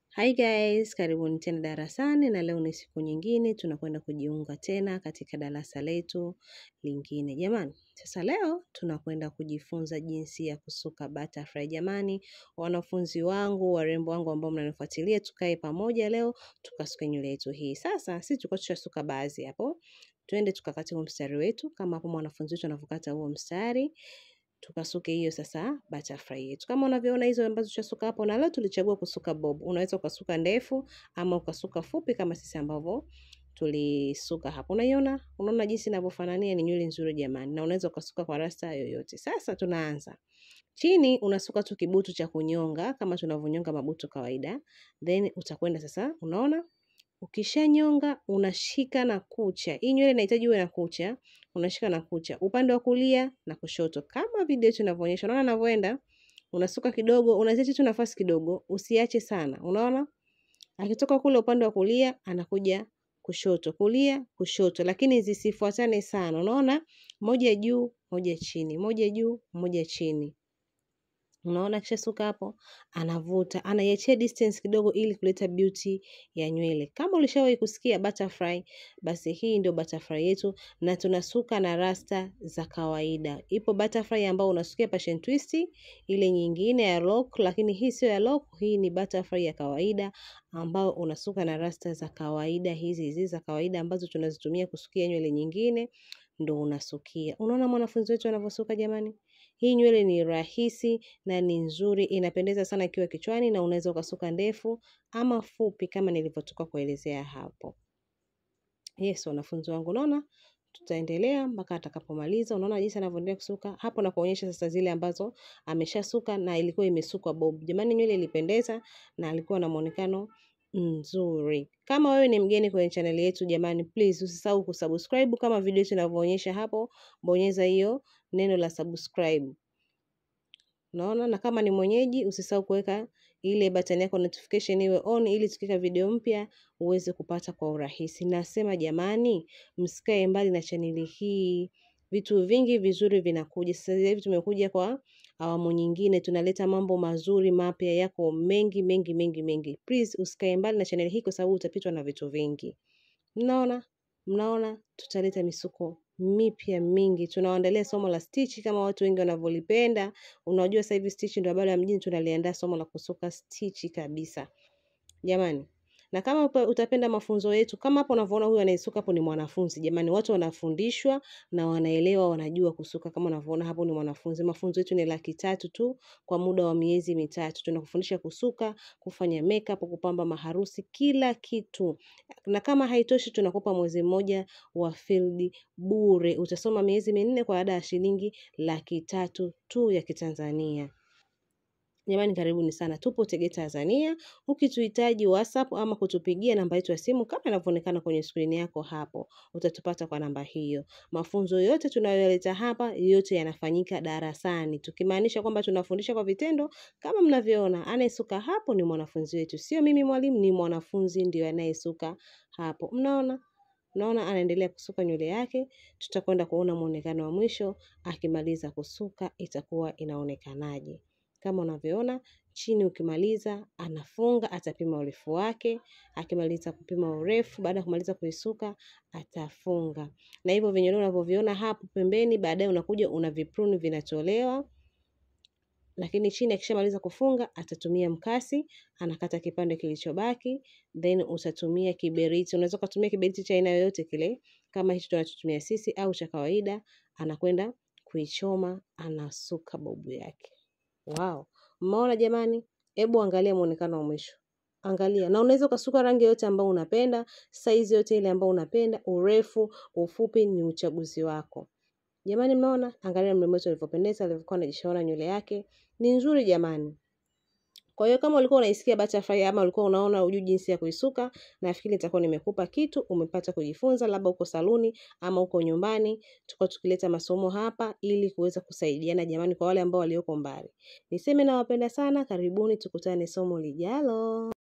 Hi guys, karibuni tena darasani na leo ni siku nyingine tunakwenda kujiunga tena katika darasa letu lingine. Jamani, sasa leo tunakwenda kujifunza jinsi ya kusuka butterfly. Jamani, wanafunzi wangu, warembo wangu ambao mnanifuatilia, tukae pamoja leo tukasuke nywele yetu hii. Sasa sisi tulikuwa tushasuka baadhi hapo. Twende tukakate huo mstari wetu kama hapo mwanafunzi wetu anavyokata huo mstari tukasuke hiyo sasa butterfly yetu. Kama unavyoona hizo ambazo tushasuka hapo, na leo tulichagua kusuka bob. Unaweza ukasuka ndefu ama ukasuka fupi kama sisi ambavyo tulisuka hapo. Unaiona? Unaona jinsi inavyofanania? Ni nywele nzuri jamani, na unaweza ukasuka kwa rasta yoyote. Sasa tunaanza chini, unasuka tu kibutu cha kunyonga kama tunavyonyonga mabutu kawaida, then utakwenda sasa, unaona Ukishanyonga unashika na kucha. Hii nywele inahitaji uwe na kucha, unashika na kucha upande wa kulia na kushoto, kama video yetu inavyoonyesha. Unaona anavyoenda, unasuka kidogo, unaziacha tu nafasi kidogo, usiache sana. Unaona, akitoka kule upande wa kulia anakuja kushoto, kulia, kushoto, lakini zisifuatane sana. Unaona, moja juu, moja chini, moja juu, moja chini. Unaona, kisha suka hapo, anavuta, anaiachia distance kidogo, ili kuleta beauty ya nywele. Kama ulishawahi kusikia butterfly, basi hii ndio butterfly yetu, na tunasuka na rasta za kawaida. Ipo butterfly ambao unasukia passion twist, ile nyingine ya lock, lakini hii sio ya lock, hii ni butterfly ya kawaida ambao unasuka na rasta za kawaida, hizi hizi za kawaida ambazo tunazitumia kusukia nywele nyingine, ndo unasukia. Unaona mwanafunzi wetu anavyosuka jamani? Hii nywele ni rahisi na ni nzuri, inapendeza sana ikiwa kichwani na unaweza ukasuka ndefu ama fupi kama nilivyotoka kuelezea hapo. Yes, wanafunzi wangu unaona? Tutaendelea mpaka atakapomaliza. Unaona jinsi anavyoendelea kusuka? Hapo na kuonyesha sasa zile ambazo ameshasuka na ilikuwa imesukwa bob. Jamani nywele ilipendeza na alikuwa na muonekano nzuri. Kama wewe ni mgeni kwenye channel yetu jamani, please usisahau kusubscribe kama video yetu inavyoonyesha hapo, bonyeza hiyo neno la subscribe. Unaona, na kama ni mwenyeji usisahau kuweka ile button yako notification iwe on, ili tukiweka video mpya uweze kupata kwa urahisi. Nasema jamani, msikae mbali na chaneli hii, vitu vingi vizuri vinakuja. Sasa hivi tumekuja kwa awamu nyingine, tunaleta mambo mazuri mapya yako mengi mengi mengi mengi. Please usikae mbali na chaneli hii, kwa sababu utapitwa na vitu vingi. Mnaona, mnaona, tutaleta misuko mipya mingi. Tunawaandalia somo la stitch kama watu wengi wanavyolipenda. Unajua sasa hivi stitch ndio habari ya mjini, tunaliandaa somo la kusuka stitch kabisa jamani. Na kama upa- utapenda mafunzo yetu, kama hapo unavyoona huyu anayesuka hapo ni mwanafunzi jamani. Watu wanafundishwa na wanaelewa, wanajua kusuka. Kama unavyoona hapo ni mwanafunzi. Mafunzo yetu ni laki tatu tu kwa muda wa miezi mitatu. Tunakufundisha kusuka, kufanya makeup, kupamba maharusi, kila kitu. Na kama haitoshi, tunakupa mwezi mmoja wa field bure. Utasoma miezi minne kwa ada ya shilingi laki tatu tu ya Kitanzania. Jamani, karibuni sana. Tupo Tegeta, Tanzania. Ukituhitaji WhatsApp ama kutupigia namba yetu ya simu kama inavyoonekana kwenye skrini yako hapo, utatupata kwa namba hiyo. Mafunzo yote tunayoyaleta hapa, yote yanafanyika darasani, tukimaanisha kwamba tunafundisha kwa vitendo. Kama mnavyoona, anayesuka hapo ni mwanafunzi wetu, sio mimi mwalimu, ni mwanafunzi ndio anayesuka hapo. Mnaona? Naona anaendelea kusuka nywele yake. Tutakwenda kuona muonekano wa mwisho akimaliza kusuka, itakuwa inaonekanaje. Kama unavyoona chini, ukimaliza anafunga, atapima urefu wake. Akimaliza kupima urefu, baada ya kumaliza kuisuka, atafunga. Na hivyo vinywele unavyoviona hapo pembeni, baadaye unakuja una vipruni vinatolewa lakini chini akishamaliza kufunga atatumia mkasi, anakata kipande kilichobaki, then utatumia kiberiti. Unaweza ukatumia kiberiti cha aina yoyote kile, kama hicho tunachotumia sisi au cha kawaida, anakwenda kuichoma, anasuka bobu yake. Wow, mmeona jamani? Hebu angalia muonekano wa mwisho, angalia. Na unaweza ukasuka rangi yote ambayo unapenda, saizi yote ile ambayo unapenda, urefu, ufupi, ni uchaguzi wako. Jamani, mnaona? Angalia mrembo wetu alivyopendeza, alivyokuwa anajishona nywele yake ni nzuri jamani. Kwa hiyo kama ulikuwa unaisikia butterfly ama ulikuwa unaona hujui jinsi ya kuisuka, nafikiri nitakuwa nimekupa kitu, umepata kujifunza, labda uko saluni ama uko nyumbani. Tuko tukileta masomo hapa ili kuweza kusaidiana jamani, kwa wale ambao walioko mbali. Niseme nawapenda sana, karibuni, tukutane somo lijalo.